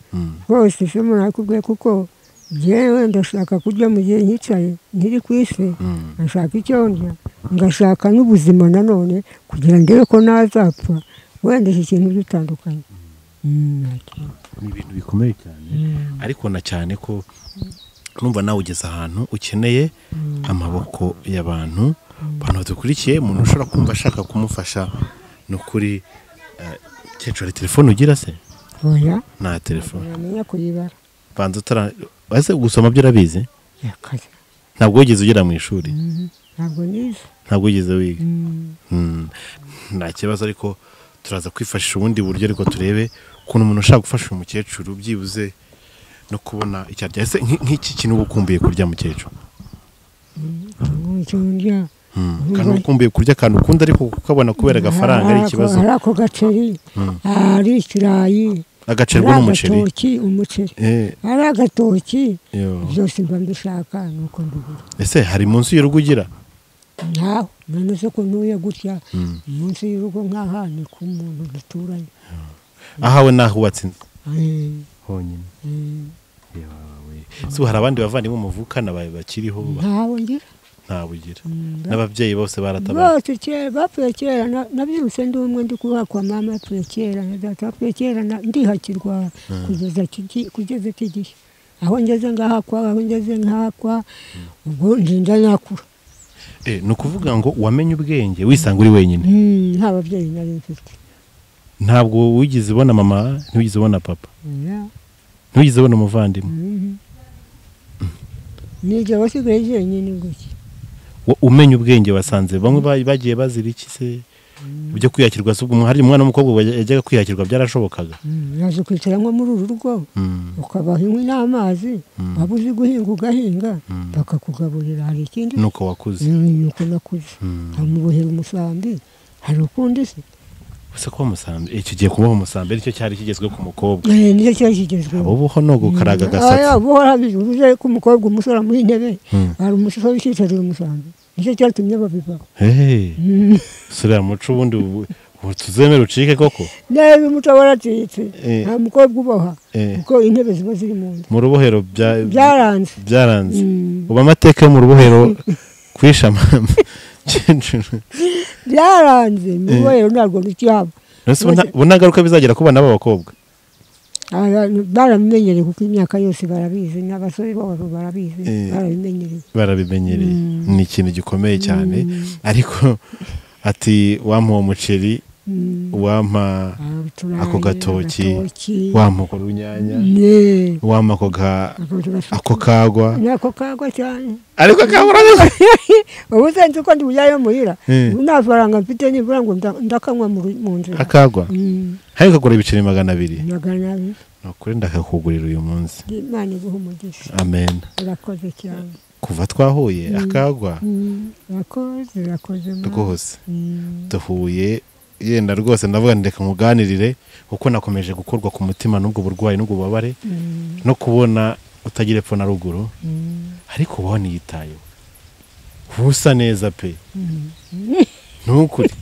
rwose isomo nakubwiye kuko jyewe ndashaka kurya mu gihe nyicaye nkiri ku isi Mm. ngashaka icyo ndya ngashaka n'ubuzima nanone kugira ngo ndebe ko nazapfa wenda iki kintu gitandukanye Mm, nta kintu. ni ibintu bikomeye cyane ariko na cyane ko numva nawe ugeze ahantu ukeneye amaboko y'abantu abantu badukurikiye umuntu ushobora kumva ashaka kumufasha ni ukuri eh, mukecuru hari telefone ugira se oya nta telefone ntamenya kuyibara banza utara ese gusoma byo urabizi yakaze ntabwo wigeze ugera mu ishuri ntabwo nize ntabwo wigeze wiga Mm. Mm. nta kibazo ariko turaza kwifashisha ubundi buryo ariko turebe ukuntu umuntu ushaka gufasha umukecuru byibuze no kubona icyo arya ese nk- nk'iki kintu uba ukumbuye kurya mukecuru Ngo icyo ndya Mm. kandi uba ukumbuye kurya akantu ukunda ariko kukabona kubera agafaranga ari ikibazo hari ako gaceri hari ikirayi agacerwa ari n'umuceri agatoki umuceri Eh, ari agatoki yo. byose mba mbishaka ni uko mbigura ese hari munsi y'urugo ugira ntaho none se ko ntuye gutya munsi y'urugo nk'aha ni ku muntu duturanye ahawe nahubatse inzu Eh, honyine eh, Yewe. So, hari abandi bavandimwe muvukana ba- bakiriho ba- ntaho ngira ntawe ugira n'ababyeyi bose baratabara bose kera bapfuye kera na- nabyirutse ndi umwe ndi kubakwa mama yapfuye kera na data yapfuye kera na- ndihakirwa kugeza kigi- kugeza iki gihe aho ngeze ngahakwa aho ngeze nkahakwa ubwo ndinda nakura Eh, ni ukuvuga ngo wamenye ubwenge wisanga uri wenyine Mm, nta babyeyi nari mfite ntabwo wigeze ubona mama ntiwigeze ubona papa Yeah. ntiwigeze ubona umuvandimwe Mhm. nijye wasigaye jyenyine gutya Wo- umenya ubwenge wasanze bamwe ba- bagiye bazira iki se ibyo kwiyakirwa se ubwo umwa- hari umwana w'umukobwa wa- yajyaga kwiyakirwa byarashobokaga Mm, yaje kwicara nko muri uru rugo Mm, ukabaha inkwi n'amazi waba uzi guhinga ugahinga bakakugaburira hari ikindi nuko wakuze nuko nakuze Mm. amubohera umusambi hari ukundi se gusa kuba umusambi eh, tugiye kubaho umusambi nicyo cyari kigezwe ku mukobwa Eh, nicyo cyari kigezweho abo buho ni ugukaraga agasatsi buhorabivuze ko umukobwa umusore amuha intebe Mm. hari umusore wicicariye umusambi nicyo cyatumye babivaho Hey, sura muco ubundi ubu- ubu tuzemere ucike koko niba umuco waracitse Eh. nta mukobwa uboha Eh. kuko intebe ziba ziri mu nda mu rubohero bya- byaranze byaranze Mm. ubu amateka yo mu rubohero kwisha amama kecuru. byaranze mubohero ntabwo rukihaba Ese ubu nta- ubu nta ngaruka bizagira ku bana b'abakobwa Abantu barabimenyereye kuko imyaka yose barabizi n'abasore babo barabizi Eh. barabimenyereye barabimenyereye ni ikintu gikomeye cyane ariko ati wampa uwo muceri Mm. wampa Ah, uturanye, ako gatoki agatoki. wampa ako runyanya Ne. wampa ako ga- Ako turafite. ako kagwa nako kagwa cyane ariko kabura ubu se nzi ko ndi bujyayo muhira Eh. ubu nta faranga mfite nibura ngo nda- ndakanywa mu ru- mu nzira akagwa Mm. hari kagura ibiceri magana abiri magana abiri nukuri ndakakugurira uyu munsi imana iguha umugisha amen urakoze cyane kuva twahuye akagwa Mm. urakoze urakoze mama. rwose Mm. duhuye yenda rwose ndavuga nti reka muganirire kuko nakomeje gukorwa ku mutima n'ubwo burwayi n'ubwo bubabare Mm. no kubona utagira epfo na ruguru ariko ubona yitayeho uba usa neza pe ntukuri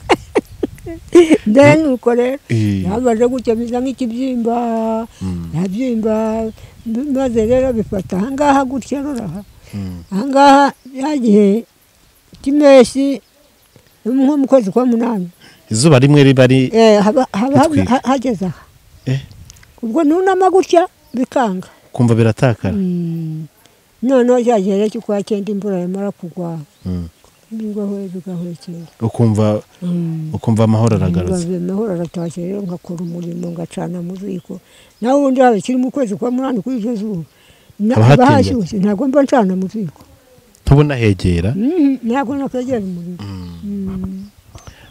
then nuko rero Eh, yamaze gutya biza nk'ikibyimba Mm. yabyimba m- maze rero bifata ahangaha gutya ruraha mm, ahangaha ya gihe cy'impeshyi nko mu kwezi kwa munani izuba rimwe riba ari eh, haba haba haba- Bitwika. ha- hageze aha eh, ubwo nunama gutya bikanga kumva biratakara Mm. noneho cya gihe rero cy'ukwa cyenda imvura yamara kugwa Mm. bigahoye bigahwekera ukumva Mm. ukumva amahoro aragarutse amahoro aratashye rero ngakora umurimo ngacana mu ziko naho ubundi haba kiri mu kwezi kwa munani kuri iryo zuba Na- Haba haba hatinze. hashyushye ntabwo mba ncana mu ziko ntubona hegera Mhm, ntabwo nakwegera umuriro Mm.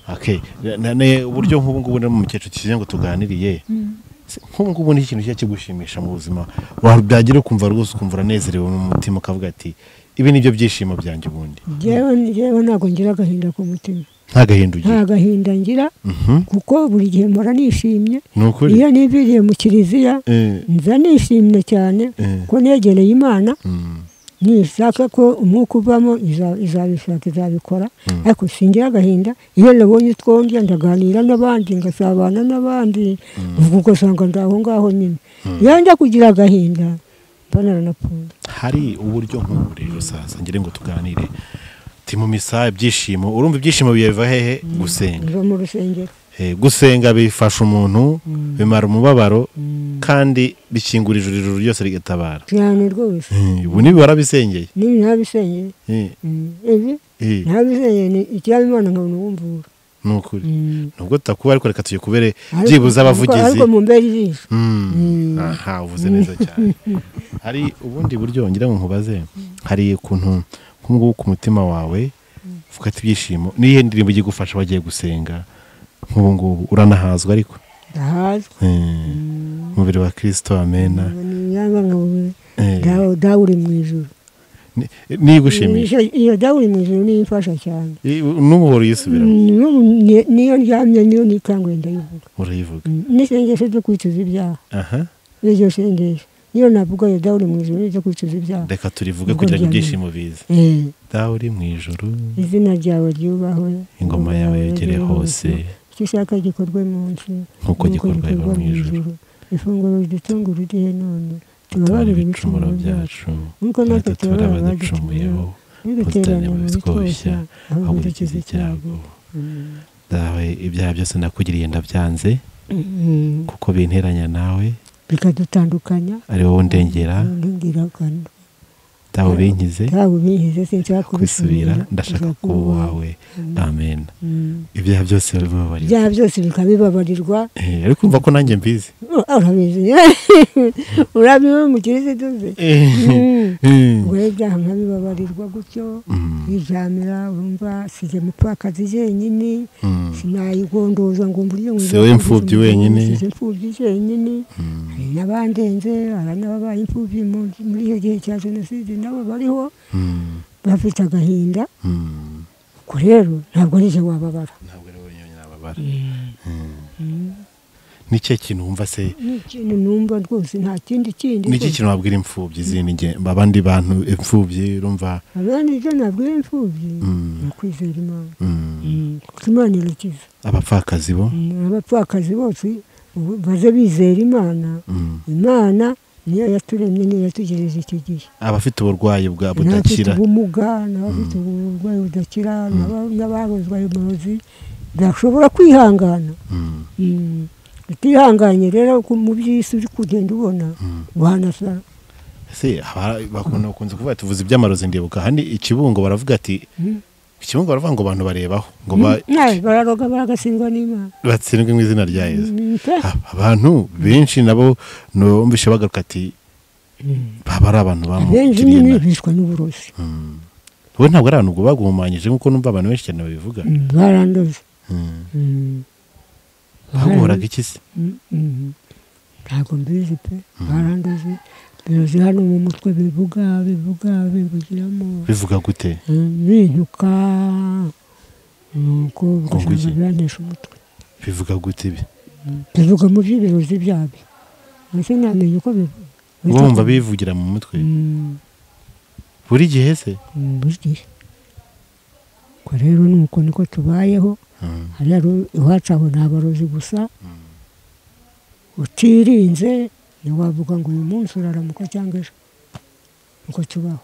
Okay, na- na- ne- uburyo nk'ubu ngubu rero mu mukecuru kivuze ngo tuganiriye se- nk'ubu ngubu ni ikintu kijya kigushimisha mu buzima Wa- byagira ukumva rwose ukumva uranezerewe mu mutima ukavuga ati ibi ni byo byishimo byanjye ubundi Jewe jewe ntabwo ngira agahinda ku mutima nta gahinda ugira nta gahinda ngira Mhm, kuko buri gihe mpora nishimye ni ukuri iyo nibiriye mu kiliziya Eh, nza nishimye cyane Eh. ko negereye imana mm, nishaka ko umwuka uvamo iza- izabishaka izabikora ariko singira agahinda iyo nabonye utwo ndya ndaganira n'abandi ngasabana n'abandi ubwo ugasanga ndi aho ngaho nyine iyo njya kugira agahinda mba naranapfuye hari uburyo nk'ubu rero sasa ngire ngo tuganire ti mu misa ibyishimo urumva ibyishimo biva hehe gusenga nva mu rusengero Eh, gusenga bifasha umuntu bimara umubabaro kandi bikingura ijuru ijuru ryose rigatabara cyane rwose Eh, ubu nibi warabisengeye n'ibi ntabisengeye Eh, Mm, ibi eh, ntabisengeye ni icyabimana nkabona uwumvura ni ukuri Mm. nubwo tutakuba ariko reka tujye kubere Ariko- ariko- byibuze abavugizi ariko mumbere ijisho Mm. Mm. aha uvuze neza cyane hari ubundi buryo ngira ngo nkubaze hari ukuntu nk'ubwo ku mutima wawe ufite ibyishimo n'iyihe ndirimbo igiye gufasha wagiye gusenga nk'ubu ngubu uranahazwa ariko ndahazwa Eh, umubiri wa kirisito amena niyanga nkabona Eh, dawe dawe uri mu ijoro ni- niyo igushimisha Iyo- iyo dawe uri mu ijoro niyo imfasha cyane I- n'ubu uhora uyisubiramo N'ubu ni- niyo ndyamye niyo nikanguye ndayivuga urayivuga n'isengesho ryo kwicuza ibyaha aha iryo sengesho niyo navuga yo dawe uri mu ijoro ryo kwicuza ibyaha reka turivuge Ubwo kugira ngo byanyuma. ibyishimo bize Eh, dawe uri mu ijoro izina ryawe ryubahwe ingoma yawe yegere hose icyo ushaka gikorwe munsi Nk'uko gikorwa mu ijuru. ifunguro ridutunga uridihe none tubabarire tubabarire ibicumuro byacu nk'uko natwe natwe tubabara turaba abaducumuyeho ducumuyeho biduteranya mu bitwoshya bitwoshya ahubwo ahubwo dukize dukize icyago dawe ibyaha byose nakugiriye ndabyanze Mm. kuko binteranya nawe bikadutandukanya ari wowe ndengera ndingiragano dawe ubinkize ntawe ubihize sinshobora kubisubira kubisubira ndashaka ushaka kuba uwawe amen Mm. ibyaha byose bibabarirwa ibyaha byose bikabibabarirwa Eh, ariko umva ko nanjye mbizi urabizi urabiba mu kirisitu ze Mm. ubwo rero ibyaha nkabibabarirwa gutyo Mm. yijamira urumva size mupfakazi jenyine sinayigondoza ngo mburyo ngo Si wowe imfubyi wenyine. size imfubyi jenyine hari n'abandenze hari n'ababaye imfubyi mu- muri icyo gihe cya jenoside nabo bariho bafite agahinda ubwo rero ntabwo ari je wababara ntabwo ari wowe nyine ababara ni cyo kintu wumva se ni ikintu numva rwose nta kindi kindi ni iki rwose. kintu wabwira imfubyi izindi nge- abandi bantu imfubyi urumva abandi ibyo nabwira imfubyi Mm. ni ukwizera imana mm, kuko imana irakiza abapfakazi bo Mm, abapfakazi bose ubu baze bizera imana Mm. imana niyo yaturemye niyo yatugejeje icyo gihe abafite uburwayi bwa n'abafite budakira ubumuga n'abafite uburwayi budakira n'aba- n'ababuzwa uburozi bashobora kwihangana Mm, Mm. utihanganye rero ku- mu by'isi uri kugenda ubona wanasa se haba- bakunda bakunze kuvuga tuvuze iby'amarozi ndibuka handi ikibungo baravuga ati ikibungo baravuga ngo abantu barebaho ngo ba- Nawe bararoga baragasingwa n'imana batsindwe mu izina rya yezu Mm, pe. A- abantu benshi nabo numvishe bagaruka ati baba ari abantu abenshi bamukiriye nyine nabi." bishwa n'uburozi Mm. we ntabwo ari abantu ubwo bagumanyije nk'uko numva abantu benshi cyane babivuga Mm, barandoze Mm. Mm. baguhoraga iki se Mm, mm. ntabwo mbizi pe barandoze birozi hano mu mutwe bivuga bivuga bivugiramo bivuga gute Mm, bintuka nuko Ngo iki? ugasanga biranesha umutwe bivuga gute ibi bivuga mu by'ibirozi byabyo mbese namenye uko bivuga ubwo wumva bivugira mu mutwe Mm. buri gihe se burya ko rero nuko niko tubayeho Mm. hariya ru- iwacu abo ni abarozi gusa utirinze ntiwavuga ngo uyu munsi uraramuka cyangwa ejo nuko tubaho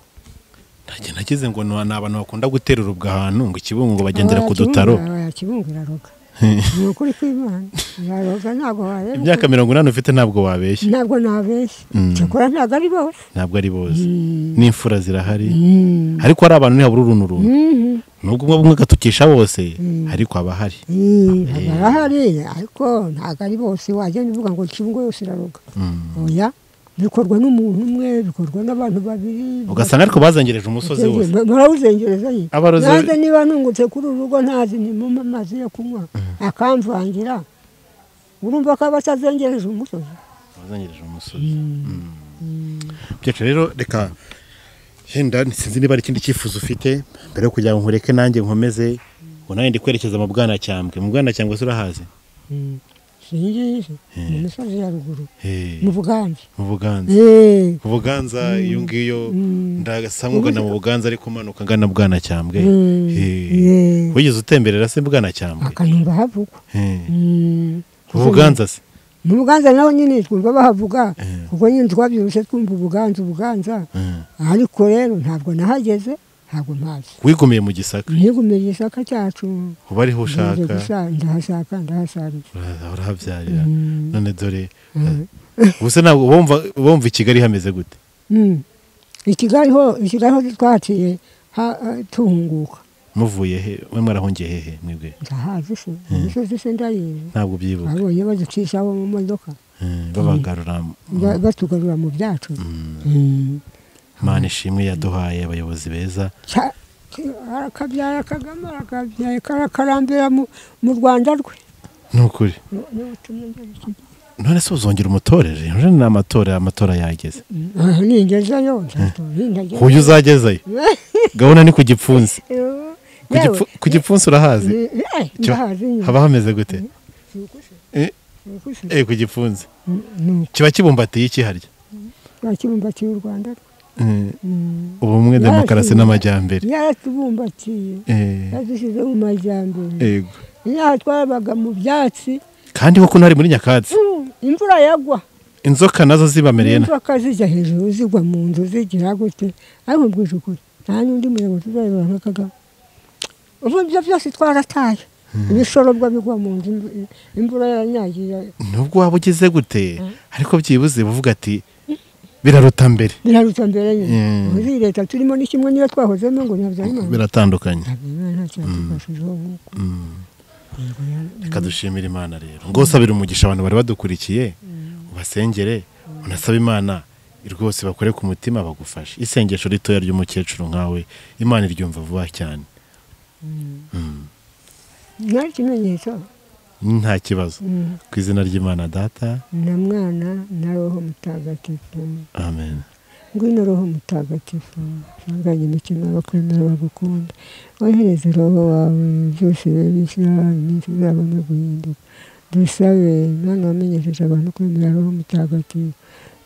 ntajya nagize ngo ni ni abantu bakunda guterera ubwo ahantu ngo ikibungo ngo bagendera ku dutaro yakibunga iraroga ni ukuri kw'imana iraroga ntabwo wayera imyaka mirongo inani ufite ntabwo wabeshya ntabwo nabeshya Mm. cyakora ntabwo ari bose ntabwo ari bose Mm. n'imfura zirahari Mm. ariko hari abantu ntihabura uruntu runtu Mhm. nubwo umwe bumwe agatukisha bose ariko aba ahari Eh, haba harahari ariko ntabwo ari bose wagenda uvuga ngo ikibungo yose iraroga oya bikorwa n'umuntu umwe bikorwa n'abantu babiri ugasanga ariko bazangereje umusozi wose Ba- barawuzengereza ye Abarozi- nanjye niba nungutse kuri uru rugo ntazi ni mu mazi yo kunywa akamvangira urumva ko aba atazengereje umusozi bazangereje umusozi byacu rero reka yenda sinzi niba hari ikindi cyifuzo ufite mbere yo kugira ngo nkureke nanjye nkomeze ngo nanjye ndi kwerekeza mu bwanacyambwe mu bwanacyambwe se urahazi singizi mu misozi ya ruguru Eh, mu buganza mu buganza Eh, mu buganza iyo ngiyo ndagasa nk'ugana mu buganza ariko umanuka ngana bwanacyambwe Mm. Eh, Yeah. wigeze utemberera se bwanacyambwe akanumva havugwa Eh, Mm. mu buganza se mu buganza naho nyine twumva bahavuga Eh. kuko nyine twabyibushye twumva ubuganza ubuganza Eh, ariko rero ntabwo nahageze ntabwo mpazi wigumiye mu gisaka ntigumye igisaka cyacu uba ariho ushaka ndahashaka ndahasarira uraza urahabyarira none dore ubu se ntabwo wumva wumva i kigali hameze gute Mm. i kigali ho i kigali ho twaciye ha- eh, tuhunguka muvuye he mwe mwarahungiye hehe mwebwe ndahazi se imisozi se ndayizi ntabwo ubyibuka abonye baducishaho mu modoka Eh, babagarura ba- batugarura mu byacu Mm. mana ishimwe yaduhaye abayobozi beza Cya- akabyara kagame arakabyaye karakarambira mu mu rwanda rwe ni ukuri Ni- ni ubutumwa njye gushyira. none se uzongera umutorere Uje ni amatora amatora yageze Ah, ningezeyo nzatora, nindagezeyo. kuyo uzagezeyo gahunda ni ku gipfunsi Yewe, Ku gipfu- ku gipfunsi urahazi eh, eh, Cyo, ndahazi nyine. haba hameze gute Eh, Ni ukuze. eh, ku gipfunsi Ni uko kiba kibumbatiye ikiharya bakibumbatiye u rwanda rwe. Eh, Mm. ubumwe Yaje. demokarasi n'amajyambere yaratubumbatiye Eh, yadushyize mu majyambere yego inaha twabaga mu byatsi kandi koko ntari muri nyakatsi mm, imvura yagwa inzoka nazo zibamereye na inzoka zijya hejuru zigwa mu nzu zigira gute ariko mbwije ukuri nta n'undi muyobozi uzayobora nka kagame ubu ibyo byose twarataye ibishorobwa bigwa mu nzu imvu- imvura yaranyagiye nubwo waba ugeze gute ariko byibuze uvuga ati biraruta mbere biraruta mbere nyine Mm. muri iyi leta turimo ni kimwe niyo twahozemo ngo ntibabyayimana biratandukanye ntacyatukashijeho reka dushimire imana rero ngo usabire umugisha abantu bari badukurikiye ubasengere unasaba imana rwose bakore ku mutima bagufashe isengesho ritoya ry'umukecuru nkawe imana iryumva vuba cyane nta kimenyetso nta kibazo ku izina ry'imana data na mwana na roho mutagatifu amen ngwino roho mutagatifu sanganya imitima bakwemera bagukunda wohereze roho wawe byose bishyira iminsi izabone guhinduka dusabe mana wamenyesheje abantu kwemera roho mutagatifu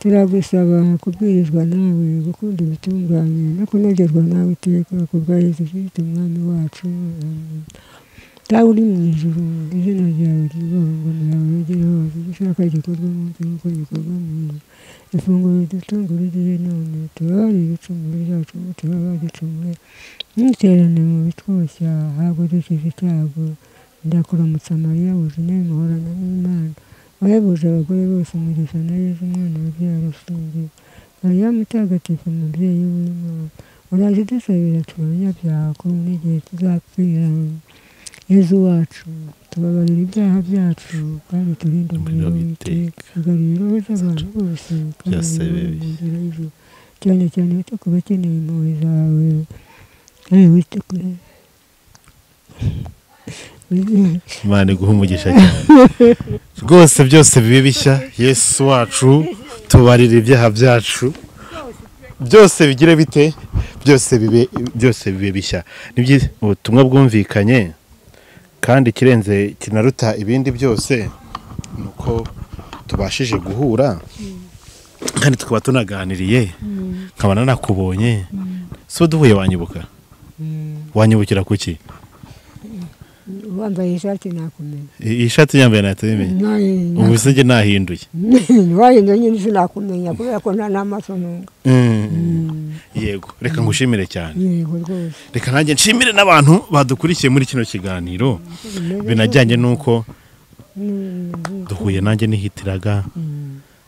turagusaba kubwirizwa nawe gukunda ibitunganye no kunogerwa nawe iteka ku bwa yezu kristo umwami wacu Amen. dawe uri mu ijuru izina ryawe ryubahwe ngo nawe ugere hose ibyo ushaka gikorwa munsi nk'uko gikorwa mu ijuru ifunguro ridutungura ugire none tubabarire ibicumuro byacu ngo tuba bagicumuye ntuterane mu bitwoshya ntabwo dukize icyago ndakuramutsa mariya wuzune muhorana n'imana wahebuje abagore bose umugisha na yezu umwana wabyara ushingiye mariya mutagatifu umubyeyi w'imana uraje dusabira turabanyabyaha ko n'igihe tuzapfira yezu wacu tubabarira ibyaha byacu kandi turinde umuriro w'iteka tugarura irobo z'abantu bose kandi Byose uyobore bibi. mu nzira y'ijuru cyane cyane wita ku bakeneye impuhwe zawe kandi wite kuri imana iguha umugisha cyane rwose byose bibe bishya yesu wacu tubarira ibyaha byacu byose bigire bite byose bibe byose bibe bishya ni byiza ubutumwa bwumvikanye kandi ikirenze kinaruta ibindi byose ni uko tubashije guhura kandi tukaba tunaganiriye nkabona nakubonye si duhuye wanyibuka wanyibukira ku ki wambaye ishati nakumenya iyi shati yambaye natayimenya ubu se njye nahinduye wahindura nyine sinakumenya kubera ko nta n'amaso ntunga yego reka ngushimire cyane yego rwose reka nanjye nshimire n'abantu badukurikiye muri kino kiganiro binajyanye n'uko duhuye nanjye n'ihitiraga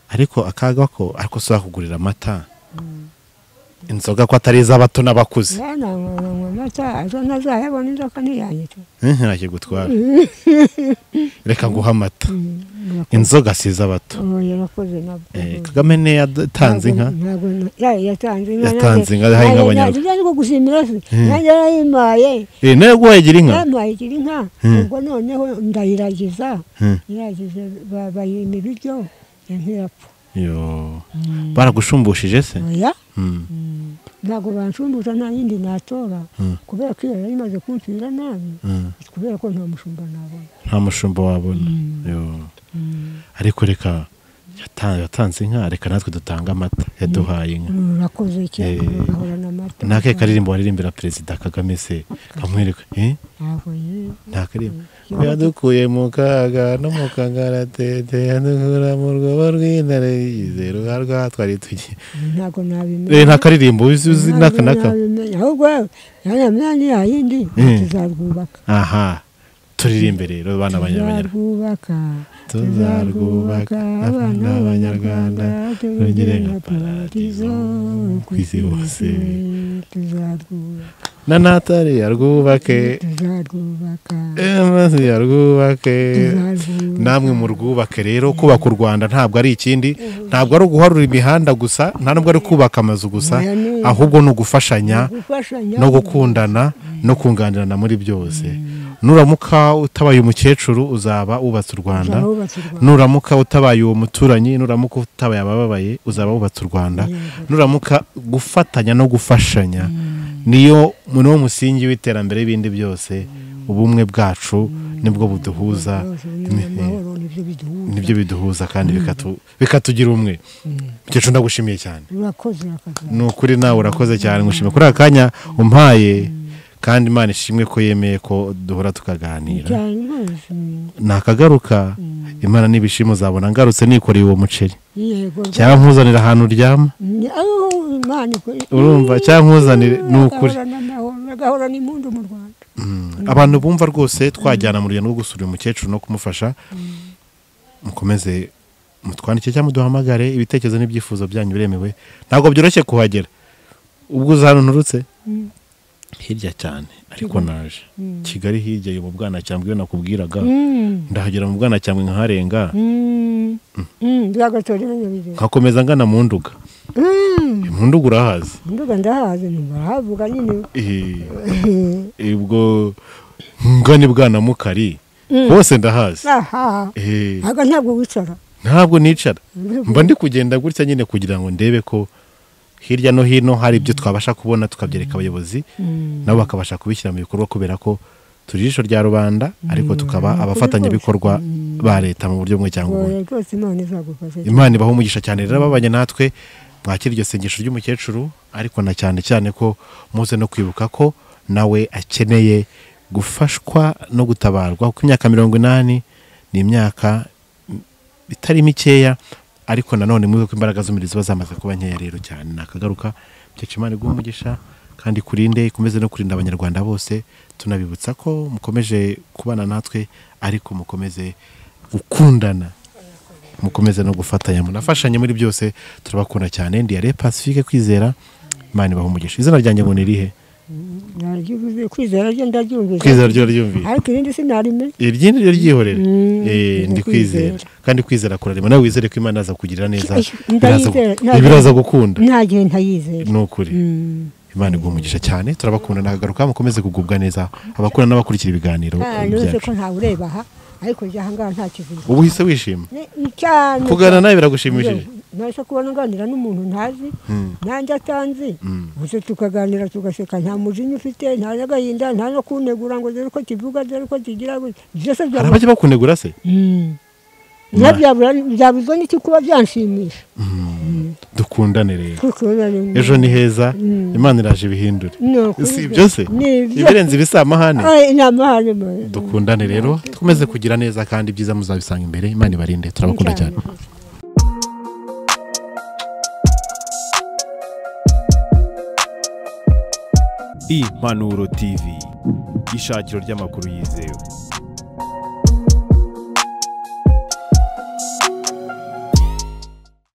ariko akaga ko ariko si wakugurira amata inzoga ko atari iz'abato n'abakuze nananywa amata ejo ntazayabona inzoka ntiyanyica Eh, ntakigutwara reka nguhe amata inzoga si iz'abato yarakoze nabwo Eh, kagame niyo yatanze inka Ntabwo- ntabwo- ya- yatanze inka Yatanze inka, nanjye- yahaye inka nanjye- Abanyarwanda. nanjye niko gushimira se nanjye yarayimpaye Eh, nawe guhagira inka yampaye igira inka Hmm. ubwo noneho ndayiragiza Hmm. iragije ba- bayima ibiryo ntirapfa Yo. baragushumbushe se oya Mm. ntabwo banshumbuza nta yindi natora Hmm. kubera ko iyo yari imaze kumfira nabi Mm. kubera ko nta mushumba nabona nta mushumba wabona Yo. ariko reka yata- yatanze inka reka natwe dutange amata yaduhaye inka rurakoze cyane Eh. rugahorana amata n'ake karirimbo waririmbira perezida kagame se kamwereka eh? ntabwo ye nta karirimbo yadukuye mu kaga no mu kangaratete yadukura mu rwobo rw'intare yizera uharwa twari tugiye ntabwo Eh, nabimenya nta karirimbo uzi uzi n'aka n'aka nabimenya ahubwo yanamenya ni yayindi Eh. tuzarwubaka aha turirimbe rero bana banyarwanda tuzarwubaka Tuzarwubaka, tuzarwubaka abana abana b'abanyarwanda tugire tugire nka nka paradizo ku isi hose tuzarwubaka na natali yarwubake tuzarwubaka eh, maze yarwubake tuzarwubaka namwe mu rwubake rero kubaka u rwanda ntabwo ari ikindi ntabwo ari uguharura imihanda gusa nta nubwo ari kubaka amazu gusa ahubwo ni ugufashanya gufashanya no gukundana no kunganirana muri byose nuramuka utabaye umukecuru uzaba wubatse u rwanda Uzaba wubatse u Rwanda. nuramuka utabaye uwo muturanyi nuramuka utabaye abababaye uzaba wubatse u rwanda nuramuka gufatanya no gufashanya niyo niwo musingi w'iterambere y'ibindi byose ubumwe bwacu nibwo buduhuza Byose bimwe mu mahoro nibyo biduhuza nibyo biduhuza kandi bikatu- bikatugira umwe mukecuru ndagushimiye cyane urakoze urakaza ni ukuri nawe urakoze cyane ngushimiye kuri aka kanya umpaye kandi imana ishimwe ko yemeye ko duhora tukaganira cyane rwose nakagaruka imana n'ibishimo uzabona ngarutse nikoreye uwo muceri yego cyangwa nkuzanira ahantu uryama Ni- aho imana ikora urumva cyangwa nkuzanire ni ukuri agahorana amahoro agahorana impundu mu rwanda abantu bumva rwose twajyana mu rugendo rwo gusura uyu mukecuru no kumufasha mukomeze mutwandike cyangwa muduhamagare ibitekerezo n'ibyifuzo byanyu biremewe ntabwo byoroshye kuhagera ubwo uza hano nturutse hirya cyane ariko naje kigali hirya yo mu bwanacyambwe iyo nakubwiraga Mm. ndahagera mu bwanacyambwe nkaharenga Mm. Mm, byagatorera nyabireba nkakomeza ngana mu nduga Mm, mu nduga urahazi nduga ndahazi ntibaravuga nyine Eh, eh, ubwo ngana i bwanamukari hose ndahazi aha Eh, aga ntabwo wicara ntabwo nicara mba ndi kugenda gutya nyine kugira ngo ndebe ko hirya no hino hari ibyo twabasha kubona tukabyereka abayobozi nabo bakabasha kubishyira mu bikorwa kubera ko turi ijisho rya rubanda ariko tukaba abafatanyabikorwa ba leta mu buryo bumwe cyangwa ubundi oya rwose imana izagufasha imana ibaha umugisha cyane rero ababanye natwe mwakira iryo sengesho ry'umukecuru ariko na cyane cyane ko muze no kwibuka ko nawe akeneye gufashwa no gutabarwa kuko imyaka mirongo inani ni imyaka itari mikeya ariko nanone mwibuke ko imbaraga z'umubiri ziba zamaze kuba nkeya rero cyane nakagaruka byacima imana iguhe umugisha kandi kurinde ikomeze no kurinda abanyarwanda bose tunabibutsa ko mukomeje kubana natwe ariko mukomeze gukundana mukomeze no gufatanya munafashanye muri byose turabakunda cyane ndiyare pacifique kwizera imana ibaha umugisha izina ryanjye ngo ni irihe Naryivuze, kwizera ryo ndaryumvise kwizera ryo ryumvira ariko irindi sinarime iryindi ryo ryihorera Mm, Eh, ndi kwizera kandi kwizera kurarema nawe wizere ko imana yaza kugirira neza Ndayizera, biraza gu- ntabwo- biraza gukunda nta gihe ntayizera ni ukuri Mm. imana iguha umugisha cyane turabakunda nakagaruka mukomeze kugubwa neza abakunda n'abakurikira ibiganiro Ah, eh, ntuze ko byacu ntawe ureba aha ariko jya ahangaha nta kivuze ubu uhise wishima Ni- ni cyane kuganira nawe biragushimishije nahise kubona nganira n'umuntu ntazi nanjye atanzi gusa tukaganira tugaseka nta mujinya ufite nta n'agahinda nta no kunegura ngo dore uko kivuga dore uko kigira gutya. byose hari byaba- abajya bakunegura se Mm. Na byabura- byabuzwa n'iki kuba byanshimisha dukundane rero kuko ejo ni heza imana iraje ibihindure si ibyo se ibirenze ibisamahane inamahane dukundane rero dukomeze kugira neza kandi ibyiza muzabisanga imbere imana ibarinde turabakunda cyane impanuro tv ishakiro ry'amakuru yizewe